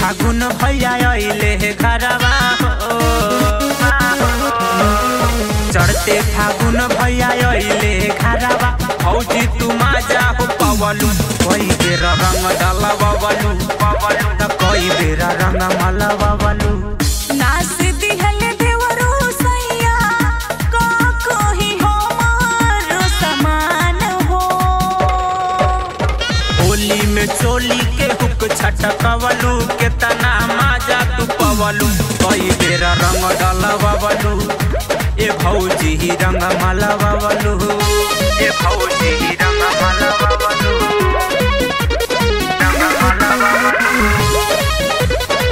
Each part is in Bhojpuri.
फागुन भैया अइले हे घरवा हो चढ़ते फागुन भैया अइले हे घरवा फौजी तू माजा हो पवलू कई बेर रंग डाला बबलू त कई बेर रंग मला बबलू नास दिहल देवरो सैया का कोही हमारो समान हो होली में चोली के हुक छटकवलू केतना माजा तू पवलू कई बेर रंग डाला बबलू ए भौजी ही रंग मला बबलू ए भौजी ही रंग मला बबलू रंग मला बबलू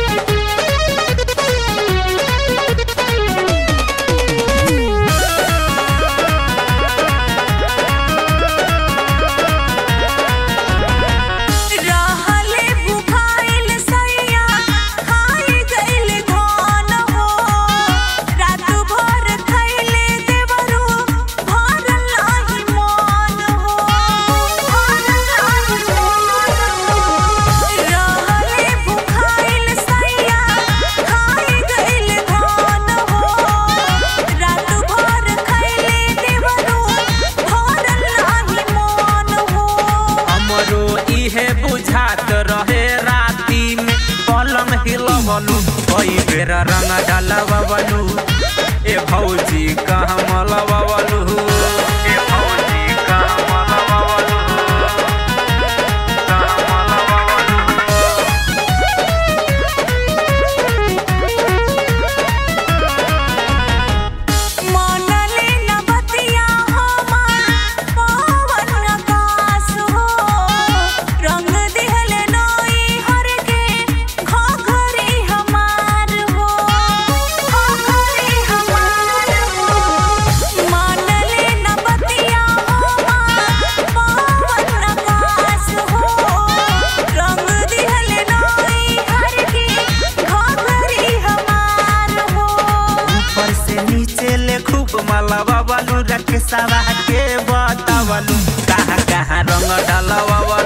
रहले भुखाइल सैया खाई गइल धान हो रात भर खइले देवरो भरल नाही मन हो भरल नाही मन हो रहले भुखाइल सैया खाई गइल धान हो रात भर खइले देवरो भरल नाही मन हो हमरो इहे बुझात रहे राती में पलंग हिलवलू कई बेर रंग डालवलू ए भौजी कहाँ मलवलू ए भौजी कहाँ मलवलू कहाँ मलवलू मनले न बतिया हमार पवन आकाश हो रंग दिहल नई हर के घघरी हमार हो घघरी हमार हो मनले न बतिया हमार पवन आकाश हो रंग दिहल नई हर के घघरी हमार हो ऊपर से नीचे ले खूब मलवलू रख सवा के बतावलू कहाँ कहाँ रंग डालवलू